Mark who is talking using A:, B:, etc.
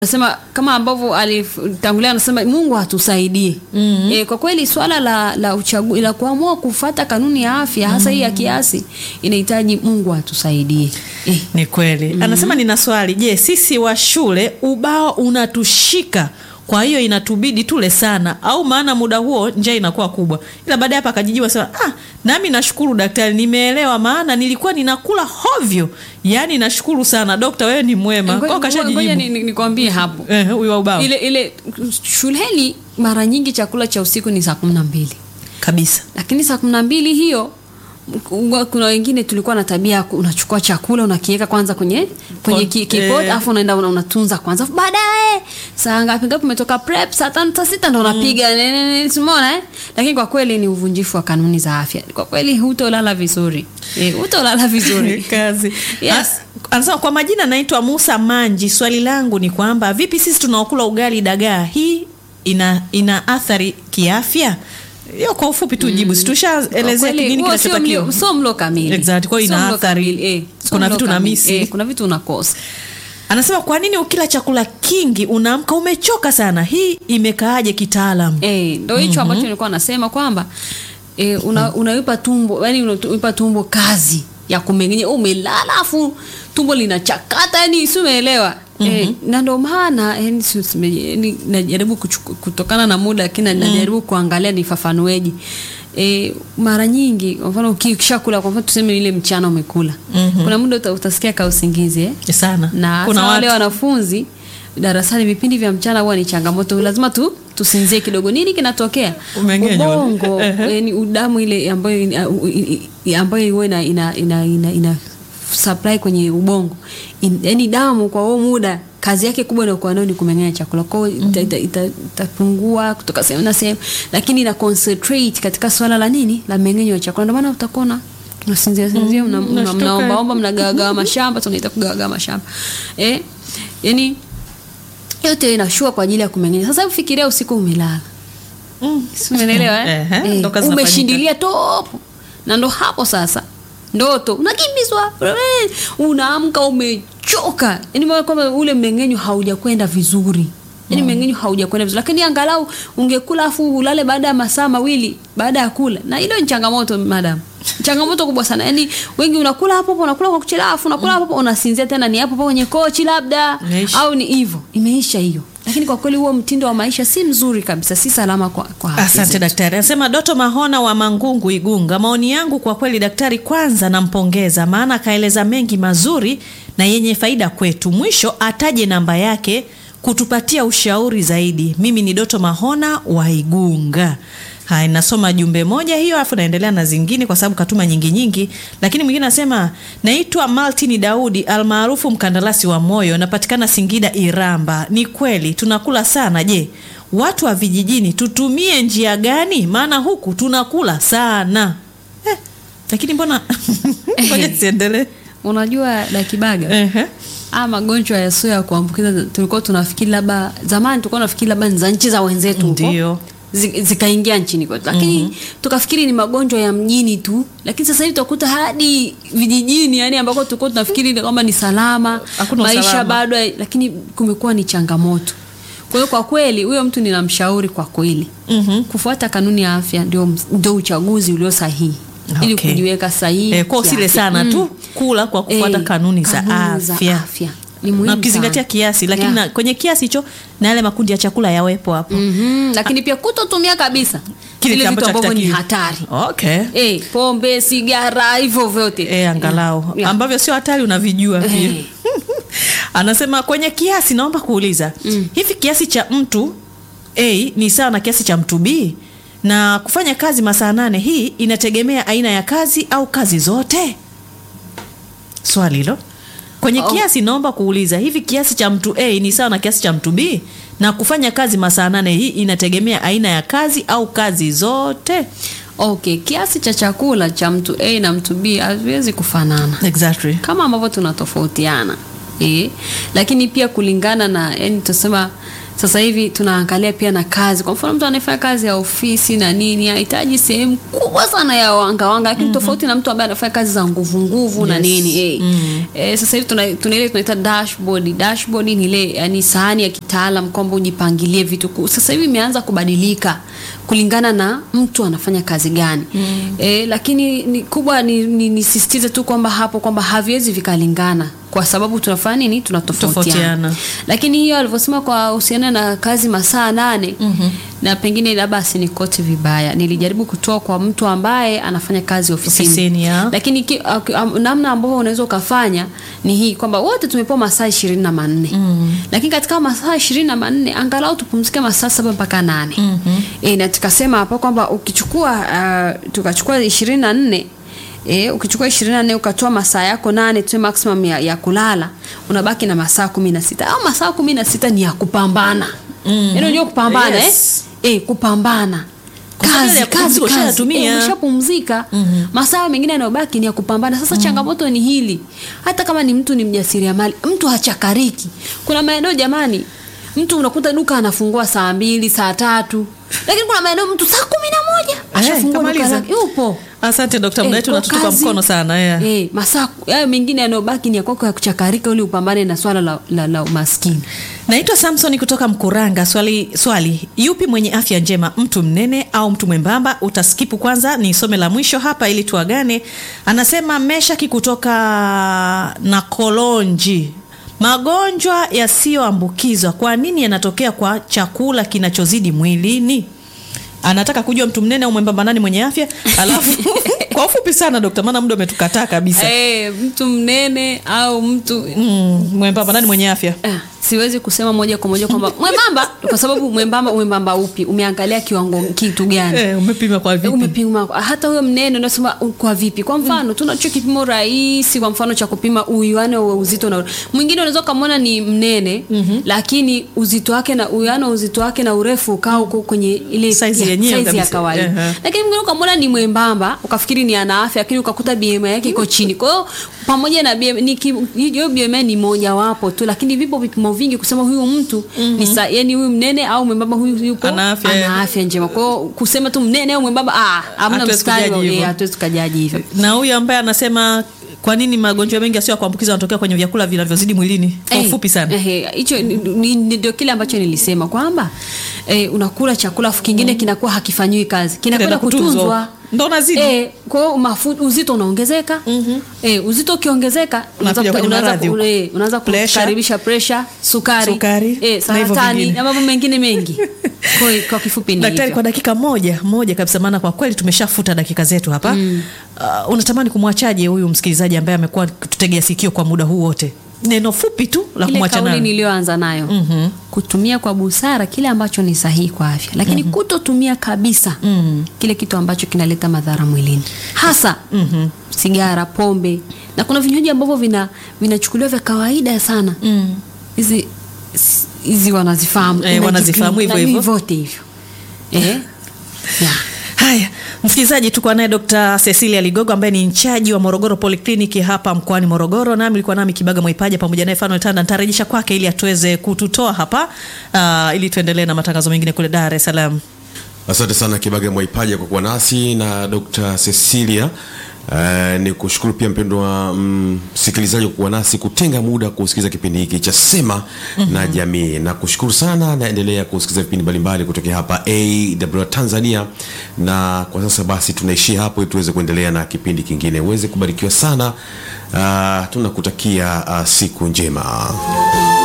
A: Nasema kama ambavyo alitangulia anasema Mungu atusaidie. mm-hmm. E, kwa kweli swala la la uchagu, la kuamua kufata kanuni ya afya hasa hii ya kiasi inahitaji Mungu atusaidie. E,
B: Ni kweli. Anasema nina swali. Je, sisi wa shule ubao unatushika kwa hiyo inatubidi tule sana au maana muda huo njaa inakuwa kubwa. Ila baadaye hapa akajijiwa sema, ah, nami nashukuru daktari, nimeelewa maana nilikuwa ninakula hovyo. Yaani nashukuru sana dokta, wewe ni mwema. Kwa hiyo
A: ngoja
B: kashajijibu.
A: ni- ni- nikwambie hapo
B: Eh, huyu wa ubao.
A: ile ile shuleni mara nyingi chakula cha usiku ni saa kumi na mbili
B: Kabisa.
A: lakini saa kumi na mbili hiyo m- kuna wengine tulikuwa na tabia ya ku- unachukua chakula unakiweka kwanza kwenye kwenye
B: Kon-
A: ki- kipot
B: eh.
A: alafu unaenda una- unatunza kwanza Alafu baadaye saa ngapi ngapi umetoka prep saa tano saa sita ndo unapiga ne- ne- ne- simona eh? lakini kwa kweli ni uvunjifu wa kanuni za afya kwa kweli hutolala vizuri eh, hutolala vizuri
B: kazi
A: Yes.
B: A- anasema kwa majina naitwa Musa Manji. Swali langu ni kwamba vipi sisi tunaokula ugali dagaa, hii ina ina athari kiafya? Hiyo kwa ufupi tu jibu, si
A: Kwa
B: tushaelezea
A: kweli,
B: nini
A: huo sio
B: kinachotakiwa.
A: mlo- sio mlo kamili
B: Exactly, kwa hiyo
A: Sio
B: ina
A: mlo
B: athari.
A: kamili, eh, sio
B: Kuna
A: mlo
B: vitu
A: kamili,
B: unamisi.
A: eh, kuna vitu unakosa
B: Anasema kwa nini ukila chakula kingi unaamka umechoka sana? Hii imekaaje kitaalamu?
A: Eh, ndo hicho ambacho nilikuwa nasema kwamba eh, una, unaipa tumbo yani unaipa tumbo kazi ya kumengenya umelala afu tumbo linachakata yani si umeelewa eh, na ndo maana yani, si- si- yani, najaribu kuchuku- kutokana na muda lakini najaribu kuangalia nifafanueje E, mara nyingi kwa mfano ukishakula kwa mfano tuseme ile mchana umekula kuna muda uta, utasikia ka usingizi eh?
B: Sana.
A: na
B: Kuna
A: hasa wale
B: watu
A: wanafunzi darasani vipindi vya mchana huwa ni changamoto lazima tu tusinzie kidogo nini kinatokea
B: Umengenywa.
A: ubongo yani udamu ile ambayo ina- u- i- i- ambayo huwa ina, ina, ina, ina, ina supply kwenye ubongo In, yani damu kwa huo muda kazi yake kubwa inayokuwa nayo ni kumeng'enya chakula kwao itapungua ita, ita, itapungua kutoka sehemu na sehemu lakini ina concentrate katika swala la nini la mmeng'enyo wa chakula ndio maana utakuona unasinzia sinzia mna- mna-
B: nashtuka.
A: mnaombaomba mnagawagawa mashamba tunaita kugawagawa mashamba eh yani yote inashua kwa ajili ya kumeng'enya sasa hebu fikiria usiku umelala
B: Mm.
A: Si umeelewa eh?
B: Ehe,
A: Eh,
B: ndo kazi zinafanyika.
A: umeshindilia topo na ndo hapo sasa ndoto unakimbizwa eh, unaamka umechoka yani maana kwamba ule mmeng'enyo haujakwenda vizuri yani mmeng'enyo haujakwenda vizuri lakini angalau ungekula afu ulale baada ya masaa mawili baada ya kula na hilo ni changamoto madam changamoto kubwa sana yani wengi unakula hapo hapo unakula kwa kuchelewa afu unakula hapo hapo unasinzia tena ni hapo hapo kwenye kochi labda
B: Imeisha.
A: au ni hivyo imeisha hiyo lakini kwa kweli huo mtindo wa maisha si mzuri kabisa si salama kwa, kwa afya
B: Asante
A: zetu.
B: daktari. Anasema Doto Mahona wa Mangungu, Igunga. Maoni yangu kwa kweli, daktari, kwanza nampongeza, maana akaeleza mengi mazuri na yenye faida kwetu. Mwisho ataje namba yake kutupatia ushauri zaidi. Mimi ni Doto Mahona wa Igunga. Haya, nasoma jumbe moja hiyo, afu naendelea na zingine kwa sababu katuma nyingi nyingi. Lakini mwingine anasema naitwa Maltini Daudi almaarufu mkandarasi wa moyo, napatikana Singida Iramba. Ni kweli tunakula sana. Je, watu wa vijijini tutumie njia gani? Maana huku tunakula sana eh, lakini mbona ngoja siendelee.
A: unajua dakibaga
B: Ehe.
A: a magonjwa yasio ya kuambukiza tulikuwa tunafikiri labda zamani tulikuwa tunafikiri labda ni za nchi za wenzetu huko.
B: Ndio.
A: Zi- zikaingia nchini kwetu lakini tukafikiri ni magonjwa ya mjini tu lakini sasa hivi tutakuta hadi vijijini yani ambako tulikuwa tunafikiri ni kwamba ni salama
B: Hakuna
A: maisha
B: usalama.
A: bado ya- lakini kumekuwa ni changamoto kwa hiyo kwa kweli huyo mtu ninamshauri kwa kweli
B: Mhm.
A: kufuata kanuni ya afya ndio, ndio uchaguzi ulio sahihi ili
B: Okay.
A: kujiweka sahihi
B: Eh, kwa usile
A: kiafya.
B: sana
A: Mm.
B: tu kula kwa kufuata
A: Eh,
B: kanuni za
A: kanuni za
B: afya.
A: afya. Ni muhimu
B: na ukizingatia
A: sana.
B: kiasi lakini
A: Yeah.
B: na, kwenye kiasi hicho na yale makundi ya chakula yawepo hapo
A: Mhm, lakini pia kutotumia kabisa
B: Kile
A: vile vitu
B: ambacho
A: ambavyo ni
B: hakitakiwi.
A: hatari
B: okay.
A: eh, pombe sigara hivyo vyote
B: E, angalau
A: Yeah.
B: ambavyo sio hatari unavijua pia
A: Eh.
B: anasema kwenye kiasi naomba kuuliza hivi kiasi cha mtu a ni sawa na kiasi cha mtu b na kufanya kazi masaa nane hii inategemea aina ya kazi au kazi zote swali hilo kwenye
A: Oh.
B: kiasi naomba kuuliza hivi kiasi cha mtu a ni sawa na kiasi cha mtu b na kufanya kazi masaa nane hii inategemea aina ya kazi au kazi zote
A: okay kiasi cha chakula cha mtu a na mtu b haviwezi kufanana
B: exactly
A: kama ambavyo tunatofautiana eh, lakini pia kulingana na yani tusema sasa hivi tunaangalia pia na kazi. Kwa mfano mtu anayefanya kazi ya ofisi na nini anahitaji sehemu kubwa sana ya wanga wanga, lakini tofauti na mtu ambaye anafanya kazi za nguvu nguvu na
B: Yes.
A: nini eh. Eh, sasa hivi tuna tuna ile tunaita dashboard. Dashboard ni ile yani sahani ya kitaalam kwamba ujipangilie vitu. Ku- Sasa hivi imeanza kubadilika kulingana na mtu anafanya kazi gani. Eh, lakini ni kubwa ni, ni, nisisitize tu kwamba hapo kwamba haviwezi vikalingana kwa sababu tunafanya nini tunatofautiana
B: Tofautiana.
A: lakini hiyo alivyosema kwa husiana na kazi masaa nane na pengine labda asinikote vibaya nilijaribu kutoa kwa mtu ambaye anafanya kazi ofisini,
B: Ofisini, ya.
A: lakini ki, ak- am- namna ambavyo unaweza ukafanya ni hii kwamba wote tumepewa masaa ishirini na manne lakini katika masaa ishirini na manne angalau tupumzike masaa saba mpaka nane e, na tukasema hapo kwamba ukichukua uh, tukachukua ishirini na nne E, ukichukua ishirini na nne ukatoa masaa yako nane tu maximum ya, ya kulala unabaki na masaa kumi na sita au masaa kumi na sita ni ya kupambana mm. unajua kupambana
B: Yes.
A: eh? Eh, kupambana
B: Kwa sababu
A: kazi
B: ya
A: kazi
B: kupumzika
A: kazi
B: ushayatumia.
A: Eh, umeshapumzika masaa mengine yanayobaki ni ya kupambana sasa changamoto ni hili hata kama ni mtu ni mjasiriamali mtu hachakariki kuna maeneo jamani mtu unakuta duka anafungua saa mbili saa tatu lakini kuna maeneo mtu saa kumi na moja ashafungua duka
B: kamaliza.
A: lake yupo
B: Asante Dr. Muda wetu
A: kwa
B: unatutupa
A: kazi-
B: mkono sana. Yeah.
A: Eh, masaa hayo mengine yanayobaki ni ya kwako ya kuchakarika ili upambane na swala la, la, la umaskini
B: Naitwa Samson kutoka Mkuranga. Swali, swali, yupi mwenye afya njema, mtu mnene au mtu mwembamba? Utaskipu kwanza nisome la mwisho hapa ili tuagane. Anasema Meshaki kutoka Nakolonji, magonjwa yasiyoambukizwa kwa nini yanatokea kwa chakula kinachozidi mwilini? Anataka kujua mtu mnene au mwembamba nani mwenye afya, alafu kwa ufupi sana dokta, maana muda umetukataa kabisa.
A: eh, mtu mnene au mtu
B: Mm, mwembamba nani mwenye afya?
A: Ah, siwezi kusema moja kwa moja kwamba mwembamba kwa sababu mwembamba mwembamba upi umeangalia kiwango kitu gani
B: Eh, umepima kwa vipi?
A: umepima hata huyo mnene unasema u- kwa vipi kwa mfano tunacho kipimo rahisi kwa mfano cha kupima uwiano wa uzito na mwingine unaweza ukamwona ni mnene lakini uzito wake na uwiano wa uzito wake na urefu ukaa huko kwenye ile
B: Size
A: ya-
B: yenyewe
A: size ya
B: kabisa.
A: kawaida
B: Ehe.
A: lakini mwingine ukamwona ni mwembamba ukafikiri ni ana afya lakini ukakuta BMI yake iko chini kwa hiyo pamoja na BMI ni ki- hiyo BMI ni moja wapo tu lakini vipo vipimo vingi kusema huyu mtu ni sa, yani huyu mnene au mwembamba huyu yupo
B: Ana afya.
A: ana afya njema kwa hiyo kusema tu mnene au mwembamba ah hamna
B: Hatuwezi
A: mstari
B: kujaji
A: wa-
B: hivyo.
A: eh, hatuwezi tukajaji hivyo
B: na huyu ambaye anasema kwa nini magonjwa mengi yasiyo ya kuambukiza yanatokea kwenye vyakula vinavyozidi mwilini kwa
A: Eh,
B: ufupi sana
A: eh, hicho ni- ni- ni- ndio kile ambacho nilisema kwamba eh, unakula chakula afu kingine kinakuwa hakifanyiwi kazi kinakwenda
B: Kinaenda kutunzwa.
A: kutunzwa
B: Ndo unazidi.
A: eh, kwa hiyo mafu- uzito unaongezeka eh, uzito ukiongezeka unaanza
B: Unakuja
A: kuta-
B: kwenye
A: unaanza
B: maradhi
A: ku-
B: huko.
A: eh, unaanza
B: Pressure.
A: kukaribisha pressure sukari,
B: Sukari,
A: eh,
B: na hivyo
A: saratani
B: vingine.
A: na mambo mengine mengi kwa, hiyo- kwa kifupi ni
B: daktari
A: hivyo.
B: kwa dakika moja moja kabisa maana kwa kweli tumeshafuta dakika zetu hapa uh, unatamani kumwachaje huyu msikilizaji ambaye amekuwa kututegea sikio kwa muda huu wote neno fupi tu la
A: ile
B: kumwacha
A: kauli
B: nayo
A: niliyoanza nayo kutumia kwa busara kile ambacho ni sahihi kwa afya lakini kutotumia kabisa kile kitu ambacho kinaleta madhara mwilini hasa sigara pombe na kuna vinywaji ambavyo vina vinachukuliwa vya kawaida sana hizi s- hizi wanazifahamu
B: Eh, wanazifahamu hivyo
A: Na
B: hivyo.
A: vyote hivyo eh? yeah.
B: haya msikilizaji tuko naye dr cecilia ligogo ambaye ni nchaji wa morogoro polikliniki hapa mkoani morogoro nami ilikuwa nami kibaga mwaipaja pamoja naye fanuel tanda nitarejesha kwake ili atuweze kututoa hapa uh, ili tuendelee na matangazo mengine kule dar es salaam
C: asante sana kibaga mwaipaja kwa kuwa nasi na dr cecilia Uh, ni kushukuru pia mpendwa msikilizaji mm, kwa kuwa nasi kutenga muda kusikiliza kipindi hiki cha sema mm-hmm. na jamii na kushukuru sana naendelea kusikiliza vipindi mbalimbali kutokea hapa awr tanzania na kwa sasa basi tunaishia hapo ili tuweze kuendelea na kipindi kingine uweze kubarikiwa sana uh, tunakutakia uh, siku njema